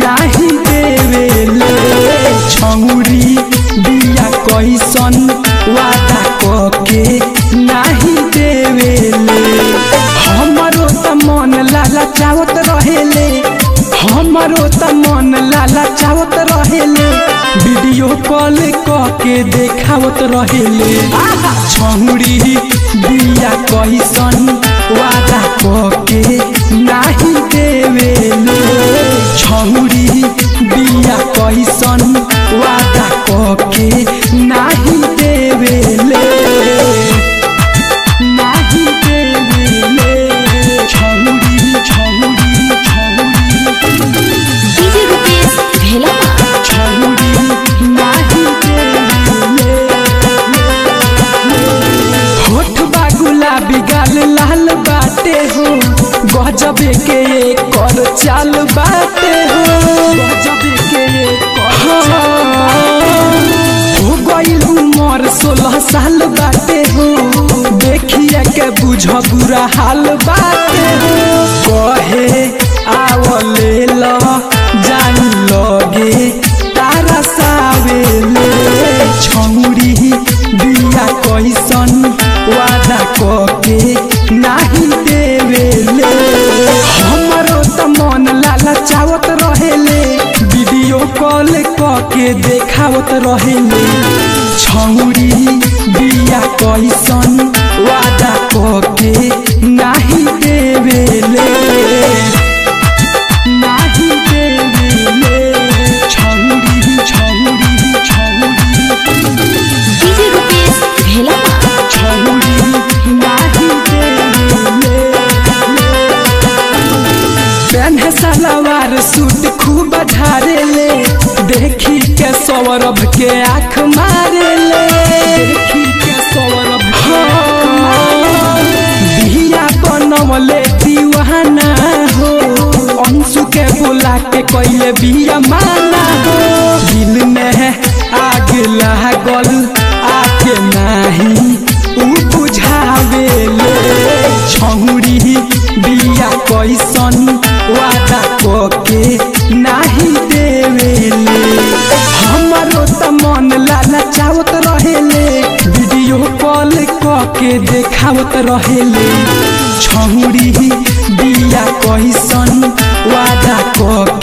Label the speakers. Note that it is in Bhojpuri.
Speaker 1: नाही देवेले छौरी बिया कैसन वादा कके नाही देवेले हमरो त मन लाला चावत रहेले हमरो त मन लाला चावत रहेले वीडियो कॉल कके देखावत रहेले छौरी बिया कैसन वादा कके नाही देवेले छौरी बिया कैसन वादा कके नाही देवेले नाही देवेले छौरी छौरी छौरी
Speaker 2: डीजे रुपेश भेला
Speaker 1: छौरी नाही देवेले होठ बा गुलाबी गाल लाल बाटे हो गजबे के कर चाल बाटे हो गजबे के कर हो गइल उमर सोलह साल बाटे हो देखिए के बुझ बुरा हाल बाटे हो कहे आवले ल जान लगे तारा सावेले छौरी बिया कैसन वादा कके नाही देवेले हमरो त मन लाला चावत रहेले वीडियो कॉल कके देखावत रहेले छौरी बिया कैसन वादा कके नाही देवेले नाही देवेले छौरी छौरी छौरी
Speaker 2: डीजे रुपेश भेला
Speaker 1: छौरी नाही देवेले पेन्हे सलवार सूट खूब झारेले देखी के सौरभ के आँख मारेले देखी के सौरभ के आँख मारेले। बिया बनवले दीवाना हो अंशु के बुला के कैले बिया माना हो दिल में आग लागल आके नाही उ बुझावेले छौरी बिया कैसन वादा कके नाही देवेले हमरो त मन लाला चावत रहेले वीडियो कॉल कके देखावत रहेले छौरी बिया कैसन वादा कके